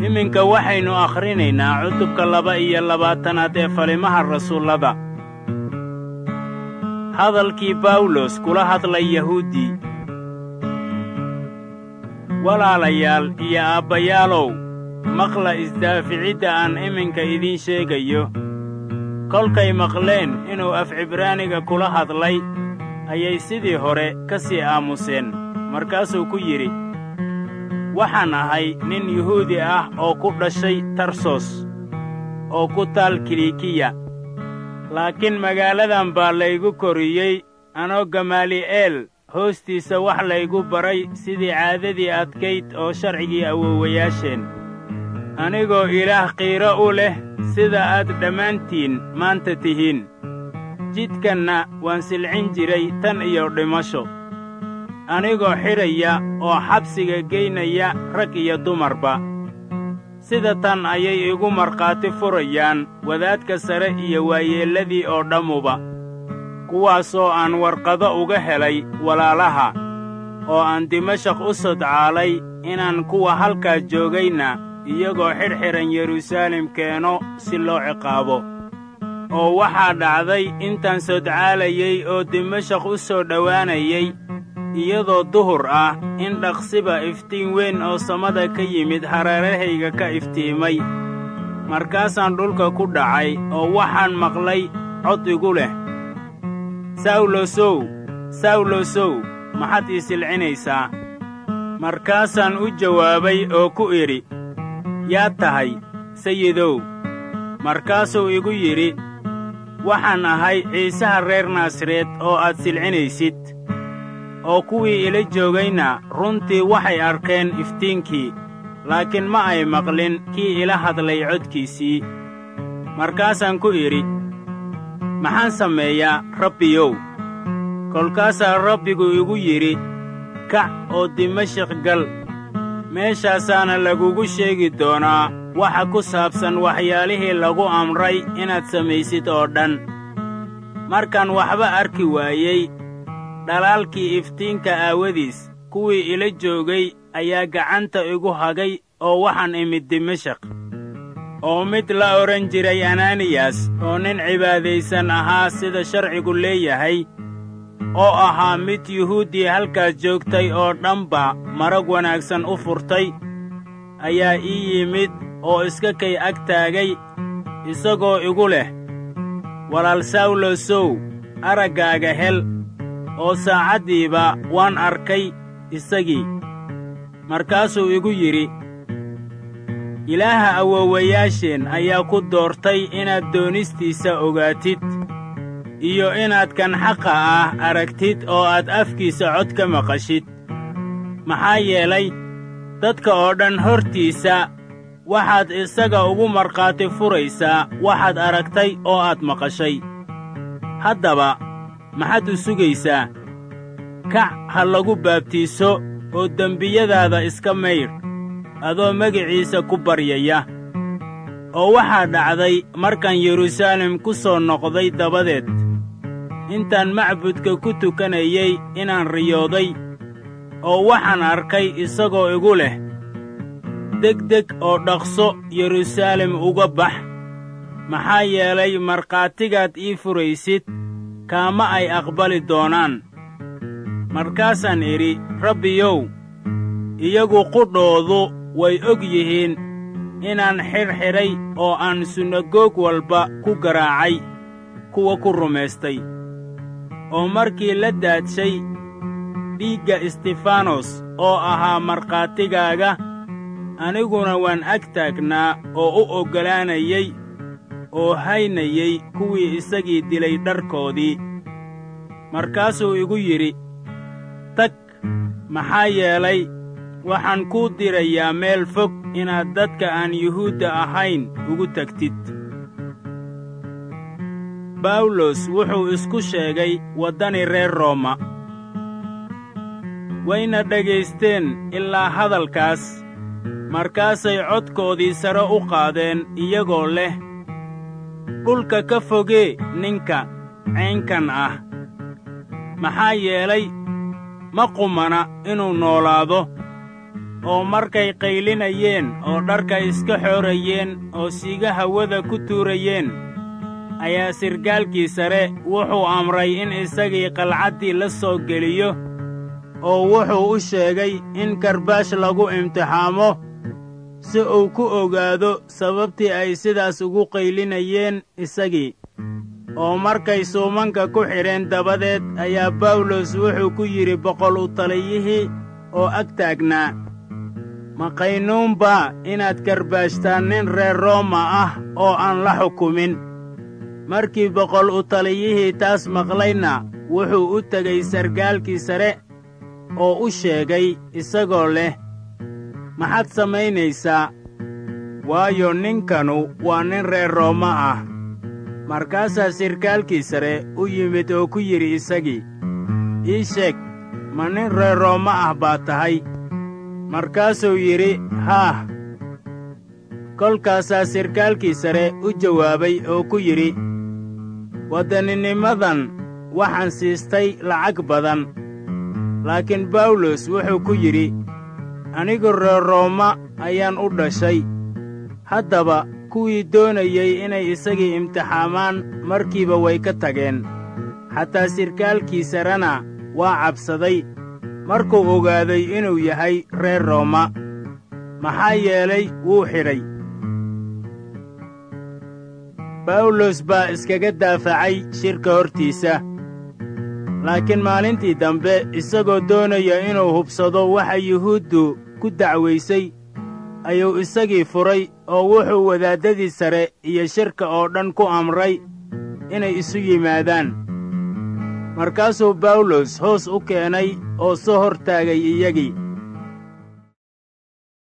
iminka waxaynu akhrinaynaa cutubka laba iyo labaatanaad ee falimaha rasuullada hadalkii bawlos kula hadlay yahuuddii walaalayaal iyo aabbayaalow maqla isdaaficidda aan iminka idiin sheegayo kolkay maqleen inuu af cibraaniga kula hadlay ayay sidii hore ka sii aamuseen markaasuu ku yidhi waxaan ahay nin yuhuudi ah oo ku dhashay tarsos oo ku taal kilikiya laakiin magaaladan baa laygu koriyey anoo gamaali'eel hoostiisa wax laygu baray sidii caadadii adkayd oo sharcigii awoowayaasheen anigoo ilaah qiiro u leh sida aad dhammaantiin maanta tihiin jidkanna waan silcin jiray tan iyo dhimasho anigoo xidhaya oo xabsiga geynaya rag iyo dumarba sida tan ayay igu markhaati furayaan wadaadka sare iyo waayeelladii oo dhammuba kuwaasoo aan warqado uga helay walaalaha oo aan dimashaq u sodcaalay inaan kuwa halkaa joogayna iyagoo xidhxidhan yeruusaalem keeno si loo ciqaabo oo waxaa dhacday intaan sodcaalayey oo dimashaq u soo dhowaanayay iyadoo duhur ah in dhaqsiba iftiin weyn oo samada ka yimid hareerahayga ka iftiimay markaasaan dhulka ku dhacay oo waxaan maqlay cod igu leh sawlosow sawlosow maxaad ii silcinaysaa markaasaan u jawaabay oo ku idhi yaad tahay sayidow markaasuu igu yidhi waxaan ahay ciisaha reer naasareed oo aad silcinaysid oo kuwii ila joogayna runtii waxay arkeen iftiinkii laakiin ma ay maqlin kii ila hadlay codkiisii markaasaan ku idhi maxaan sameeyaa rabbiyow kolkaasaa rabbigu igu yidhi kac oo dimashik gal meeshaasaana lagugu sheegi doonaa waxa ku saabsan waxyaalihii lagu amray inaad samaysid oo dhan markaan waxba arki waayey dhalaalkii iftiinka aawadiis kuwii ila joogay ayaa gacanta igu hagay oo waxaan imid dimashaq oo mid la odhan jiray ananiyas oo nin cibaadaysan ahaa sida sharcigu leeyahay oo ahaa mid yuhuuddii halkaas joogtay oo dhanba marag wanaagsan u furtay ayaa ii yimid oo iska kay ag taagay isagoo igu leh walaal sawlosow araggaaga hel oo saacaddiiba waan arkay isagii markaasuu igu yidhi ilaaha awoowayaasheen ayaa ku doortay inaad doonistiisa ogaatid iyo inaad kan xaqa ah aragtid oo aad afkiisa cod ka maqashid maxaa yeelay dadka oo dhan hortiisa waxaad isaga ugu markhaati furaysaa waxaad aragtay oo aad maqashay haddaba maxaad u sugaysaa kac ha lagu baabtiiso oo dembiyadaada iska maydh adoo magiciisa ku baryaya oo waxaa dhacday markaan yeruusaalem ku soo noqday dabadeed intaan macbudka ku tukanayey inaan riyooday oo waxaan arkay isagoo igu leh degdeg oo dhaqso yeruusaalem uga bax maxaa yeelay markhaatigaad ii furaysid kaama ay aqbali doonaan markaasaan idhi rabbiyow iyagu qudhoodu way og yihiin inaan xidhxidhay oo aan sunagoog walba ku garaacay kuwa ku rumaystay oo markii la daadshay dhiigga istifanos oo ahaa markhaatigaaga aniguna waan ag taagnaa oo u oggolaanayey oo haynayey kuwii isagii dilay dharkoodii markaasuu igu yidhi tag maxaa yeelay waxaan kuu dirayaa meel fog inaad dadka aan yuhuudda ahayn ugu tagtid bawlos wuxuu isku sheegay waddani reer rooma wayna dhagaysteen ilaa hadalkaas markaasay codkoodii sare u qaadeen iyagoo leh dhulka ka fogee ninka caynkan ah maxaa yeelay ma qumana inuu noolaado oo markay qaylinayeen oo dharka iska xoorayeen oo siiga hawada ku tuurayeen ayaa sirkaalkii sare wuxuu amray in isagii qalcaddii la soo geliyo oo wuxuu u sheegay in karbaash lagu imtixaamo si uu ku ogaado sababtii ay sidaas ugu qaylinayeen isagii oo markay suumanka ku xidheen dabadeed ayaa bawlos wuxuu ku yidhi boqol u taliyihii oo ag taagnaa ma qaynuunbaa inaad karbaashtaan nin reer rooma ah oo aan la xukumin markii boqol u taliyihii taas maqlayna wuxuu u tegey sarkaalkii sare oo u sheegay isagoo leh maxaad samaynaysaa waayo ninkanu waa nin reer rooma ah markaasaa sirkaalkii sare u yimid oo ku yidhi isagii ii sheeg ma nin reer rooma ah baa tahay markaasuu yidhi haah kolkaasaa sirkaalkii sare u jawaabay oo ku yidhi waddaninimadan waxaan siistay lacag badan laakiin bawlos wuxuu ku yidhi anigu reer rooma ayaan u dhashay haddaba kuwii doonayey inay isagii imtixaamaan markiiba way ka tageen xataa sirkaalkii sarena waa cabsaday markuu ogaaday inuu yahay reer rooma maxaa yeelay wuu xidhay bawlos baa iskaga daafacay shirka hortiisa laakiin maalintii dambe isagoo doonaya inuu hubsado waxa yuhuuddu ku dacwaysay ayuu isagii furay oo wuxuu wadaaddadii sare iyo shirka oo dhan ku amray inay isu yimaadaan markaasuu bawlos hoos u keenay oo soo hor taagay iyagii